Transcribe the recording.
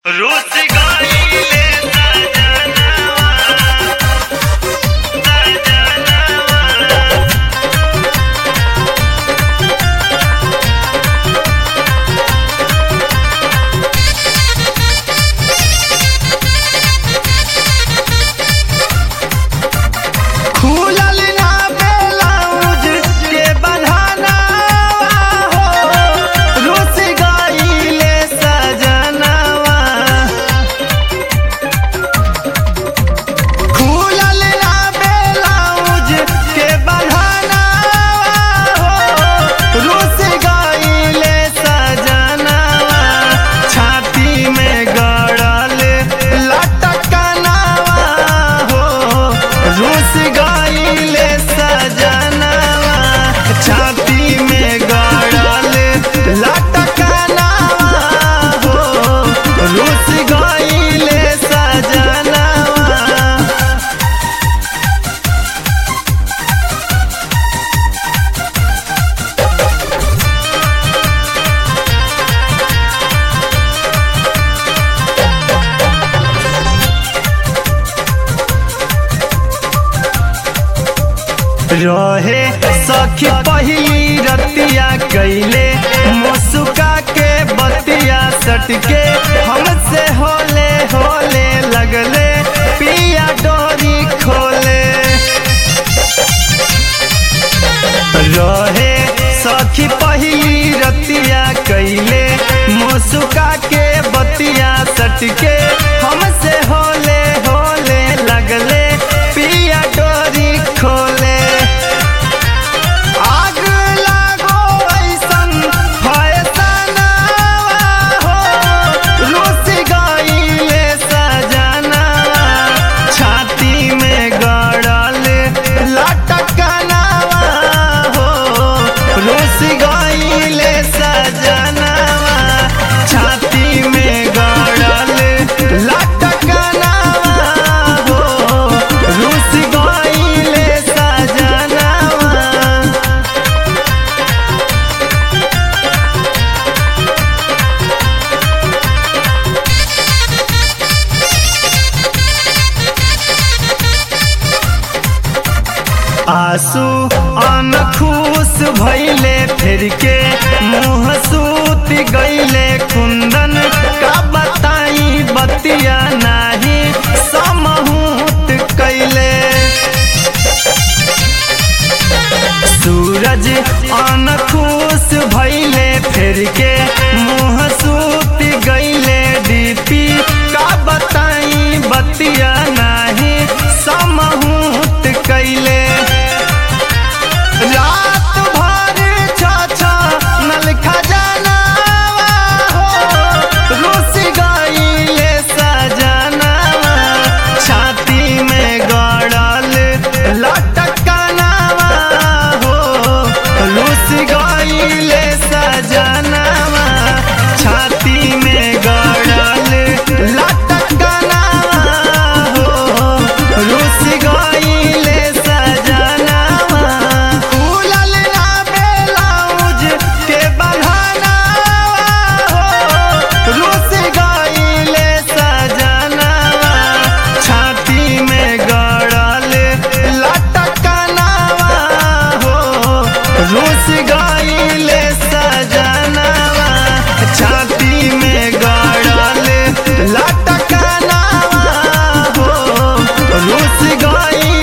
रुस गइले सजनवा सजनवा खुलल ना ब्लाउज के बन्हाना हो रुस गइले सजनवा खुलल ना ब्लाउज के बन्हाना हो रुस गइले सजनवा छाती में गड़ल लटकनवा हो रुस गइले सजनवा छाती में गड़ल लटकनवा हो रुस गइले सजनवा रहे सखी पहिली रतिया कैले मुसुका के बतिया सटके हमसे होले होले लगले पिया डोरी खोले रहे सखी पहिली रतिया कैले मुसुका के बतिया सटके हमसे होले होले लगले पिया डोरी खोले आग लागो ऐसन फैसनवा हो रुस गइले सजनवा छाती में गड़ल लटकनवा हो रुस गइले सजनवा छाती में गड़ल लटकनवा हो रुस गइले सजनवा आंसू अनखुश भैले फिर के मुँह सूत गईले कुंदन का बताई बतिया नाही समहूत कैले सूरज अनखुश भैले फिर के मुँह सूत गईले डीपी का बताई बतिया नाही समहूत कैले रात भर छाछा नल खजानावा हो रुस गइले सजनावा छाती में गड़ल लटकनावा हो रुस गइले सजनावा छाती में गड़ल लटकनावा हो रुस गइले सजनावा खुलल ना ब्लाउज के बन्हानावा हो रुस गइले सजनावा छाती में गड़ल लटकनावा हो रुस गइले सजनावा छाती में गड़ल लटकनावा हो रुस गइले